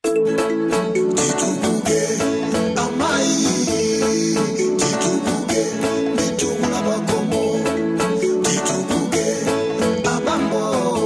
titukuke amayi titukuke mitukula bakomo titukuke abambo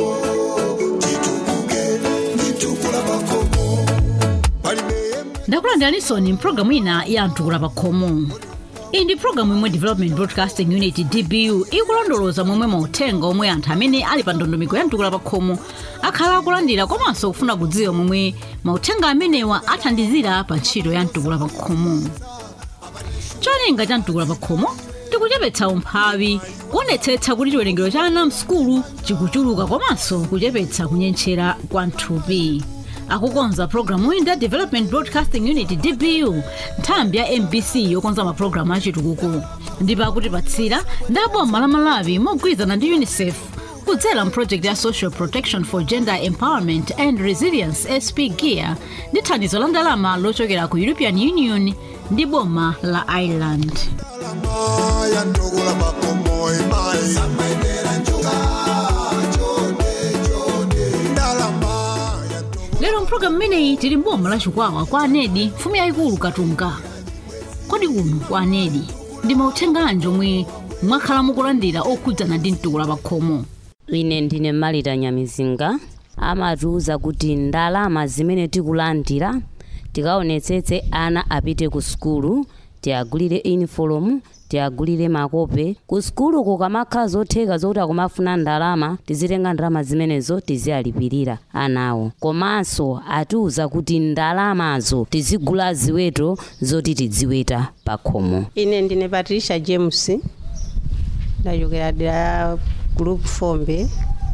titukuke mitukula bakomo palibe ndakulandirani mpulogalamu ina ya mtukula pakhomo iyi ndi pulogalamu imwe development broadcasting unit dbu ikulondoloza momwe mauthenga omwe anthu amene ali pa ndondomeko ya mtukula pakhomo akhala akulandira komanso kufuna kudziwa momwe mauthenga amenewa athandizira pa ntchito ya mtukula pakhomo cholinga cha mtukula pakhomo tikuchepetsa umphawi kuonetsetsa kuti chiwerengero cha ana msukulu chikuchuluka komanso kuchepetsa kunyentchera kwa mthupi akukonza programu iyi ndi development broadcasting unit dbu nthambi ya mbc yokonza mapulogalamu achitukuko ndipo akutipatsira ndi aboma la malawi mogwirizana ndi unicef kudzera mprojekti ya social protection for gender empowerment and resilience sp gear ndi thandizo la ndalama lochokera ku european union ndi boma la ireland ndalama ya ndokula bakomo emayi samayenera njuga chonde chonde ndalama ya ndokula lero mpulogalamu imeneyi tili mboma la chikwawa kwa anedi mfumu yayikulu katunga kodi kuno kwa anedi ndi mauthenga anji omwe mwakhala mukulandira okhudzana ndi mtukula pakhomo ine ndine malita nyamizinga amatiuza kuti ndalama zimene tikulandira tikaonetsetse ana apite ku sukulu tiagulire uniform tiagulire makope ku sukulu kukamakhala zotheka zokuti akumafuna ndalama tizitenga ndalama zimenezo tiziyalipirira anawo komanso atiuza kuti ndalamazo tizigula ziweto zoti tidziweta pakhomo ine ndine patricia james ndachokera dera group fombe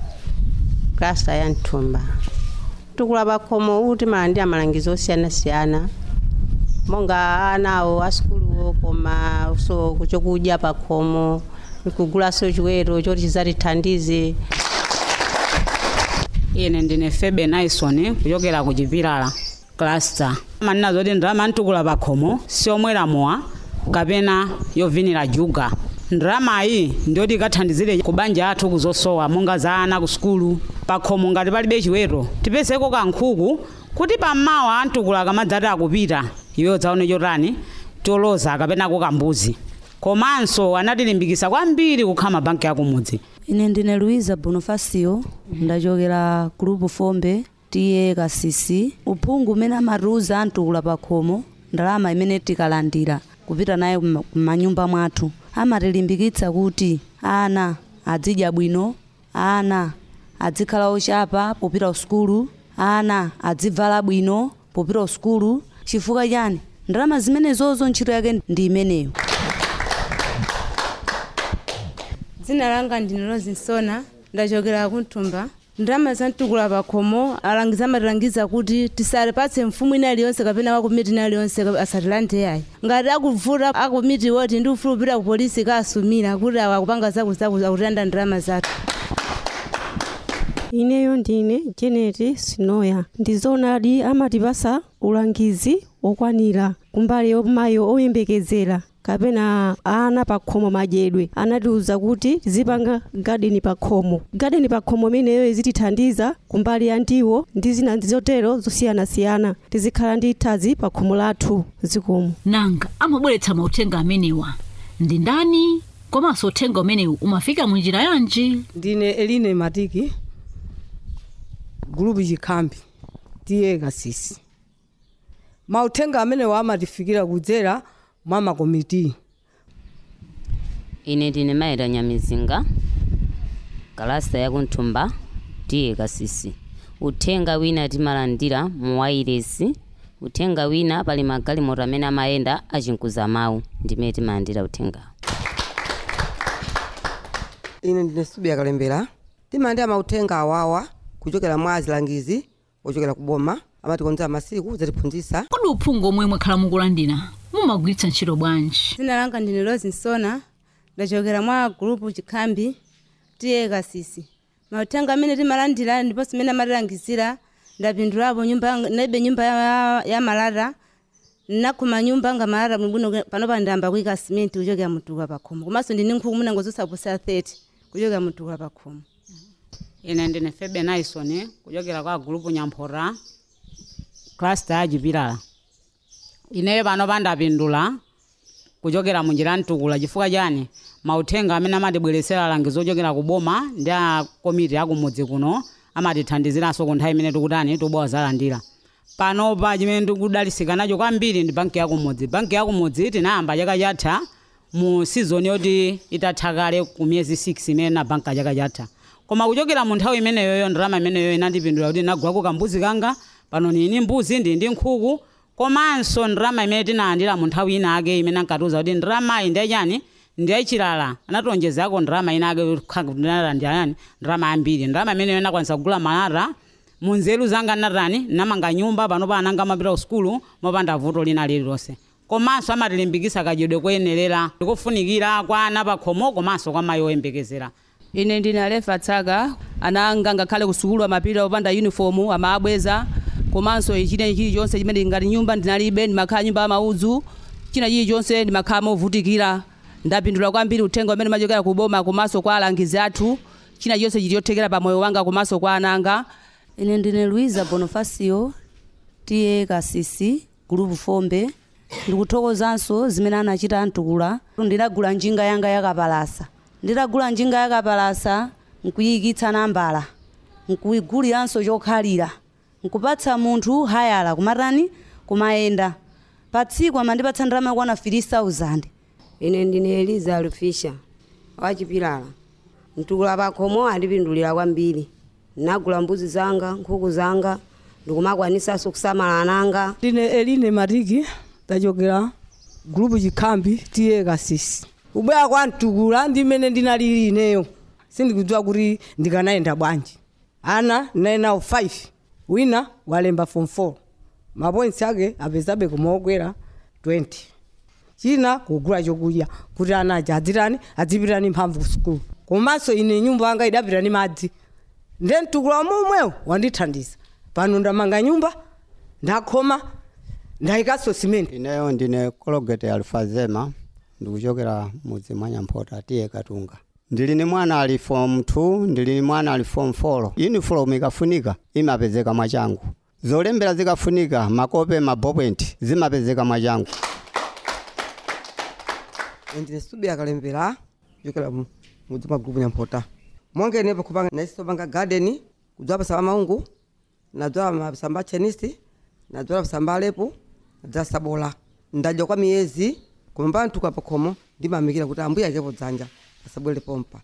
klasa ya mthumba tukula pakhomo kuti malandira malangizo osiyanasiyana monga anawo asukuluwo koma so chokudya pakhomo kugulanso chiweto choti chizatithandize ine ndine febe naison kuchokera ku chipilala cluster manena zoti ndalama ntukula pakhomo siomwera mowa kapena yovinira juga ndalamayi ndiyoti ikathandizire ku banja athu kuzosowa monga za ana ku sukulu pakhomo ngati palibe chiweto tipezeko kankhuku kuti pammawa antukula kamadzati akupita iwe udzaone chotani choloza kapena kambuzi komanso anatilimbikitsa kwambiri kukhala mabanki akumudzi ine ndine luiza bonifacio ndachokera group fombe tiye kasisi uphungu umene amatiuza amtukula pakhomo ndalama imene tikalandira kupita naye kuma- kumanyumba mwathu amatilimbikitsa kuti ana adzidya bwino ana adzikhala ochapa popita usukulu ana adzivala bwino popita usukulu chifukwa chani ndalama zimenezozo ntchito yake ndi imeneyo dzina langa ndine rozinsona ndachokera kumthumba ndalama zamtukula pakhomo alangizi amatilangiza kuti tisalipatse mfumu ina iliyonse kapena wakumiti ina iliyonse asatilande yayi ngati akuvuta akumiti woti ndi ufulu upita ku polisi kaasumira kuti awa akupanga zakuzaku akutanda ndalama zathu ineyo ndine janet sinoya ndizoonadi amatipasa ulangizi okwanira kumbali yomayo oyembekezera kapena ana pakhomo madyedwe anatiuza kuti tizipanga gadeni pakhomo gadeni pakhomo imeneyo izitithandiza kumbali ya ndiwo ndi zina zotero zosiyanasiyana tizikhala ndi ithazi pakhomo lathu zikomo nanga amabweretsa mauthenga amenewa ndi ndani komanso uthenga umenewu umafika munjira yanji ndine eline matiki gulupu chikhambi tiye kasisi mauthenga amenewo amatifikira kudzera mwa makomiti ine ndine maita nyamizinga kalasta yakunthumba tiye kasisi uthenga wina timalandira mu wairesi uthenga wina pali magalimoto amene amayenda achinkuza mawu ndimene timalandira uthenga ine ndine subi yakalembera timalandira mauthenga awawa kuchokera mwa azilangizi ochokera ku boma amatikonzera masiku zatiphunzitsa kodi uphungu omwe mwakhala mukulandira mumagwiritsa ntchito bwanji dzina langa ndine rozinsona ndachokera mwa gulupu chikhambi tiye kasisi mauthenga amene timalandira ndiponso imene amatilangizira ndapindulapo nyumba yanga- naibe nyumba ya, ya malata nakhuma nyumba nga malata bwinobwino panopa ndayamba kuyika simenti kuchokera mutukula pakhomo komanso ndine nkhuku munango zosaposa 30 kuchokera mutukula pakhomo ine ndine febe naison kuchokera kwa gulupu nyamphora klasta ya chipilala ineyo pano pandapindula kuchokera munjira mtukula chifukwa chani mauthenga amene amatibweresera langizo ochokera ku boma ndi a komiti akumudzi kuno amatithandiziranso ku nthawi imene tikutani tubowa zalandira panopa chimene tikudalisika nacho kwambiri ndi banki yakumudzi banki yakumudzi tinayamba chaka chatha mu sizoni yoti itatha kale ku miyezi 6 imene na banka chaka chatha koma kuchokera mu nthawi imeneyoyo ndalama imeneyoyo inandipindula kuti ndinagulako kambuzi kanga pano ndili mbuzi ndili ndi nkhuku komanso ndalama imene tinalandira mu nthawi inake imene ankatiuza kuti ndalamayi ndiyachani ndiyachilala anatonjezako ndalama inake ndinalandira yani ndalama yambiri ndalama imeneyo inakwanisa kugula malata munzeru zanga natani namanga nyumba panopa ananga amapita ku sukulu mopanda vuto lina lililonse komanso amatilimbikisa kadyedwe koyenerera ndikufunikira kwa ana pakhomo komanso kwa mayi oyembekezera ine ndine alefa tsaka ana anga ngakhale ku sukulu amapita opanda uniform amabweza komanso china chilichonse chimene ngati nyumba ndinalibe ndimakhala nyumba yamaudzu china chilichonse ndimakhala movutikira ndapindula kwambiri uthenga umene umachokera ku boma komanso kwa alangizi athu china chilichonse chilichothekera pa moyo wanga komanso kwa ananga ine ndine luiza bonifacio tiye kasisi gulupu fombe ndikuthokozanso zimene anachita mtukula ndinagula njinga yanga yakapalasa nditagula njinga yakapalasa nkuyikitsa nambala nkuyiguliranso chokhalira nkupatsa munthu hayala kumatani kumayenda pa tsiku amandipatsa ndalama yakwana 3000 ine ndine eliza lufisha wachipilala mtukula pakhomo andipindulira kwambiri nagula mbuzi zanga nkhuku zanga ndikumakwanisanso kusamala ananga ndine eline matiki tachokera gulupu chikhambi tiye kasisi kubwera kwa mtukula ndimene ndinalili ineyo sindikudziwa kuti ndikanayenda bwanji ana ndinayenawo 5 wina walemba form 4 mapoints ake apezabe kumaokwera 20 china kugula chokudya kuti ana aja adzitani adzipitani mphamvu ku sukulu komanso ine nyumba yanga idapita ni madzi nde mtukula momwewo wandithandiza pano ndamanga nyumba ndakhoma ndayikanso simenti ineyo ndine kologete alfazema ndikuchokera mudzi mwa nyamphota tiye katunga ndili ni mwana ali form 2 ndili ni mwana ali form 4 uniform ikafunika imapezeka mwachangu zolembera zikafunika makope mabobwenti zimapezeka mwachangu ndine subi akalembera kuchokera mu- mudzi mwa gulupu nyamphota monge ine pakupanga naisopanga garden kudzala pasamba maungu nadzala masamba chenisi nadzala pasamba alepo nadzala sabola ndadya kwa miyezi koma mpaka ntuka pakhomo ndimamikira kuti ambuye akepo dzanja asabwere pompa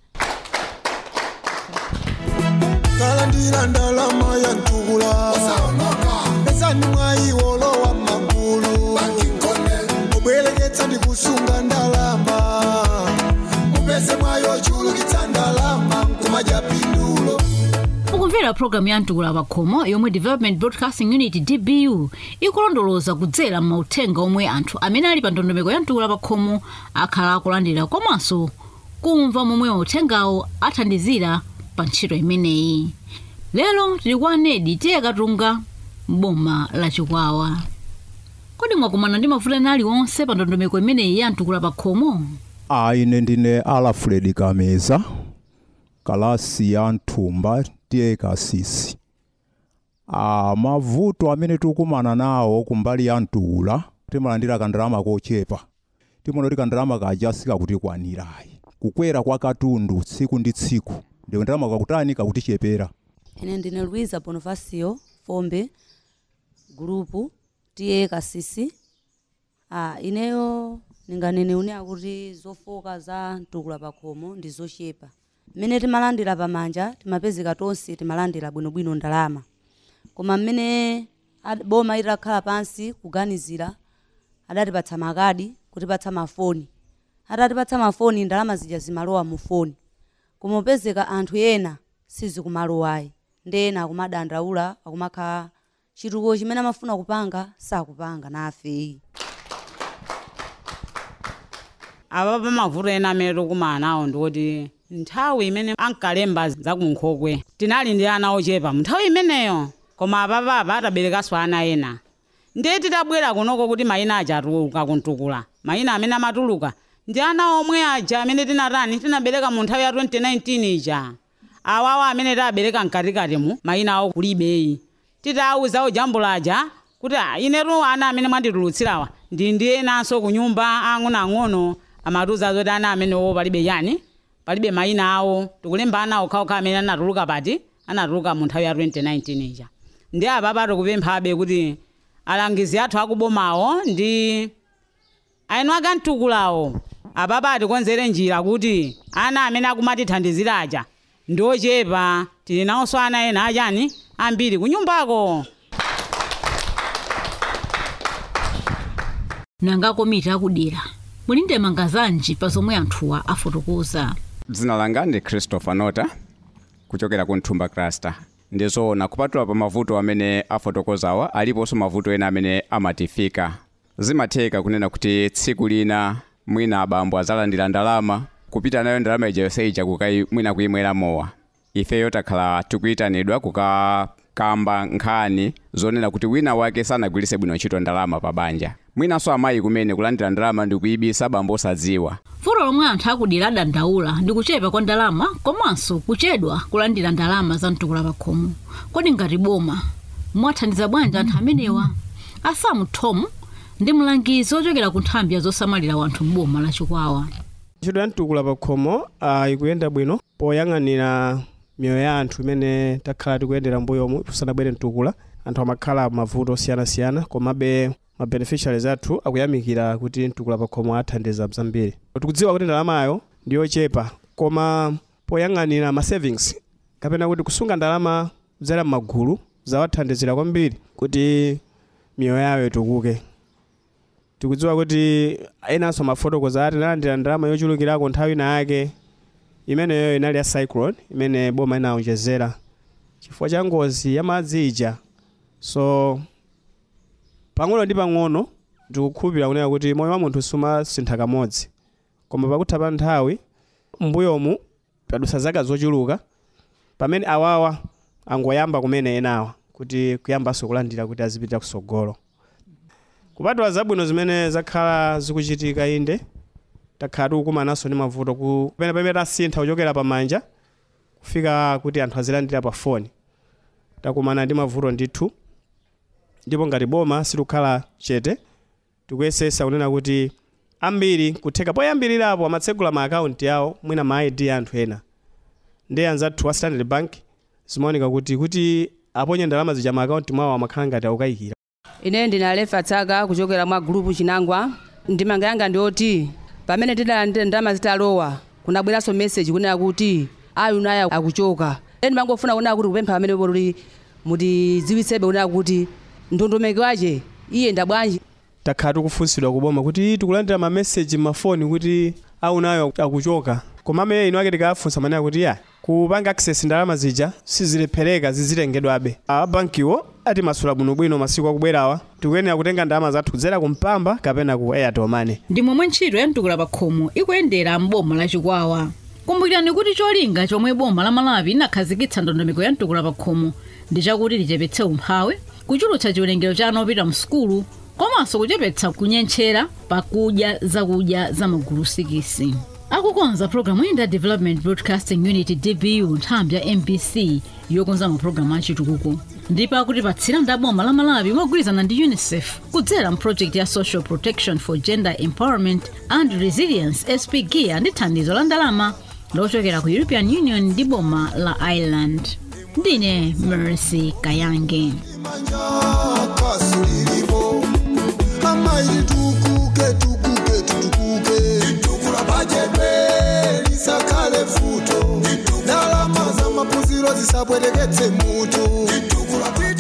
kalandira ndalama ya ntukula esani mwayiwolo wa magulu obwereketsa ndi kusunga ndalama mupeze mwayo chulukitsa ndalama nkumadya pindulo mukumvera programu ya mtukula pakhomo yomwe development broadcasting unit dbu ikulondoloza kudzera mauthenga omwe anthu amene ali pa ndondomeko ya mtukula pakhomo akhala akulandira komanso kumva momwe mauthengawo athandizira pa ntchito imeneyi lero tili kwa nedi tiye katunga m'boma la chikwawa kodi mwakumana ndi mavuto ena aliwonse pa ndondomeko imeneyi ya mtukula pakhomo a ine ndine alfred kameza kalasi ya nthumba tiye kasisi a mavuto amene tikukumana nawo kumbali ya mtukula timalandira kandalama kochepa timaona kuti kandalama kaja sikakutikwanirayi kukwera kwa katundu tsiku ndi tsiku ndi kandalama kakutani kakutichepera ine ndine luiza bonifacio fombe gulupu tiye kasisi ah, ineyo ninganene une akuti zofoka za mtukula pakhomo ndi zochepa mmene timalandira pamanja timapezeka tonse timalandira bwinobwino ndalama koma mmene ad- boma itakhala pansi kuganizira adatipatsa makadi kutipatsa mafoni atatipatsa mafoni ndalama zija zimalowa mu foni koma upezeka anthu ena sizikumalowayi ndi ena akumadandaula akumakhala chitukuko chimene amafuna kupanga sakupanga nafeyi apa pamavuto ena amene tikumana nawo ndikuti nthawi imene ankalemba zakunkhokwe tinali ndi ana ochepa nthawi imeneyo koma apapapa ataberekanso ana ena ndiye titabwera kunoko kuti mayina aja atuluka kuntukula mayina amene amatuluka ndi ana omwe aja amene tinatani tinabereka mu nthawi ya 2019 ija awawa amene tabereka mkatikati mu mayina awo kulibeyi titawuza ujambula aja kuti "Ah, inetu ana amene mwanditulutsirawa ndi ndi enanso ku nyumba ang'onoang'ono amatiuza zoti ana amenewo palibe yani palibe mayina awo tikulemba ana okhaokha amene anatuluka pati anatuluka mu nthawi ya 2019 ija ndi apa tikupemphabe kuti alangizi athu akubomawo ndi aino akamtukulawo apapa atikonzere njira kuti ana amene akumatithandizira aja ndi ochepa tili nawonso ana ena achani ambiri kunyumbako nanga komiti akudera muli ndemanga zanji pa zomwe anthuwa afotokoza dzina langa ndi christopher nota kuchokera ku nthumba cluster ndizoona kupatula pa mavuto amene afotokozawa aliponso mavuto ena amene amatifika zimatheka kunena kuti tsiku lina mwina abambo azalandira ndalama kupita nayo ndalama ija yonse ija kukai mwina kuyimwera mowa ifeyo takhala tikuyitanidwa kukakamba nkhani zonena kuti wina wake sanagwiritse bwino ntchito ndalama pa banja mwinanso amayi kumene kulandira ndalama ndi kuyibisa abambo osadziwa vuto lomwe anthu akudera adandaula ndi kuchepa kwa ndalama komanso kuchedwa kulandira ndalama za mtukula pakhomo kodi ngati boma mwathandiza bwanji anthu amenewa asamu tom ndi mlangizi ochokera ku nthambi ya zosamalira wanthu m'boma la chikwawa ntchito ya mtukula pakhomo uh, ikuyenda bwino poyang'anira miyoyo ya anthu imene takhala tikuyendera mbuyomu kusanabwere mtukula anthu amakhala mavuto osiyanasiyana komabe ma beneficiaries athu akuyamikira kuti mtukula pakhomo athandiza zambiri tikudziwa kuti ndalamayo ndi yochepa koma poyang'anira ma savings kapena kuti kusunga ndalama kudzera m'magulu zawathandizira kwambiri kuti miyoyo yawo itukuke tikudziwa kuti enanso mafotokoza ati analandira ndalama yochulukirako nthawi ina yake imeneyo inali ya cyclone imene boma inawonjezera chifukwa cha ngozi ya madzi ija so pang'ono ndi pang'ono ndikukhulupirira kunena kuti moyo wa munthu sumasintha kamodzi koma pakutha pa nthawi mbuyomu padusa zaka zochuluka pamene awawa angoyamba kumene enawa kuti kuyambanso kulandira kuti azipita kusogolo kupatula zabwino zimene zakhala zikuchitika inde takhala tikukumananso ndi mavuto ku pene pamene tasintha kuchokera pamanja kufika kuti anthu azilandira pa foni takumana ndi mavuto ndithu ndipo ngati boma sitikukhala chete tikuyesesa kunena kuti ambiri kutheka poyambirirapo amatsegula ma akaunti yawo mwina ma id ya anthu ena ndi anzathu wa standard bank zimaoneka kuti kuti aponye ndalama zija ma akaunti mwawo amakhala ngati akukayikira ine ndinalefa tsaka kuchokera mwa gulupu chinangwa ndimanga yanga ndioti pamene tidalandira ndalama zitalowa kunabweranso meseji kunena kuti ayu naye akuchoka ine ndimangofuna kunena kuti kupempha pamene poti mutidziwitsebe kunena kuti ndondomeko wache iye ndabwanji takhala tikufunsidwa kuboma kuti tikulandira ma message mafoni kuti aunayo akuchoka komabe ino ake tikafunsa manena kuti ya kupanga access ndalama zija sizilephereka zizitengedwabe abankiwo atimasula bwinobwino masiku akubwerawa tikuyenera kutenga ndalama zathu kudzera kumpamba kapena ku airtel money ndi momwe ntchito ya mtukula pakhomo ikuyendera m'boma la chikwawa kumbukirani kuti cholinga chomwe boma la malawi linakhazikitsa ndondomeko ya mtukula pakhomo ndi chakuti lichepetse umphawi kuchulutsa chiwerengero cha ana opita msukulu komanso kuchepetsa kunyentchera pakudya zakudya za magulu sikisi akukonza programu iyi ndi development broadcasting unit dbu nthambi ya mbc yokonza mapulogalamu achitukuko ndipo akutipatsira ndi boma la malawi mogwirizana ndi unicef kudzera mprojekti ya social protection for gender empowerment and resilience spgia ndi thandizo la ndalama lochokera ku european union ndi boma la ireland ndine mercy kayange kasulilipo amaili tukuke tukuke tutukuke tukula bajebe lisakale futo ndalama za mapuziro zisabwereketse mutu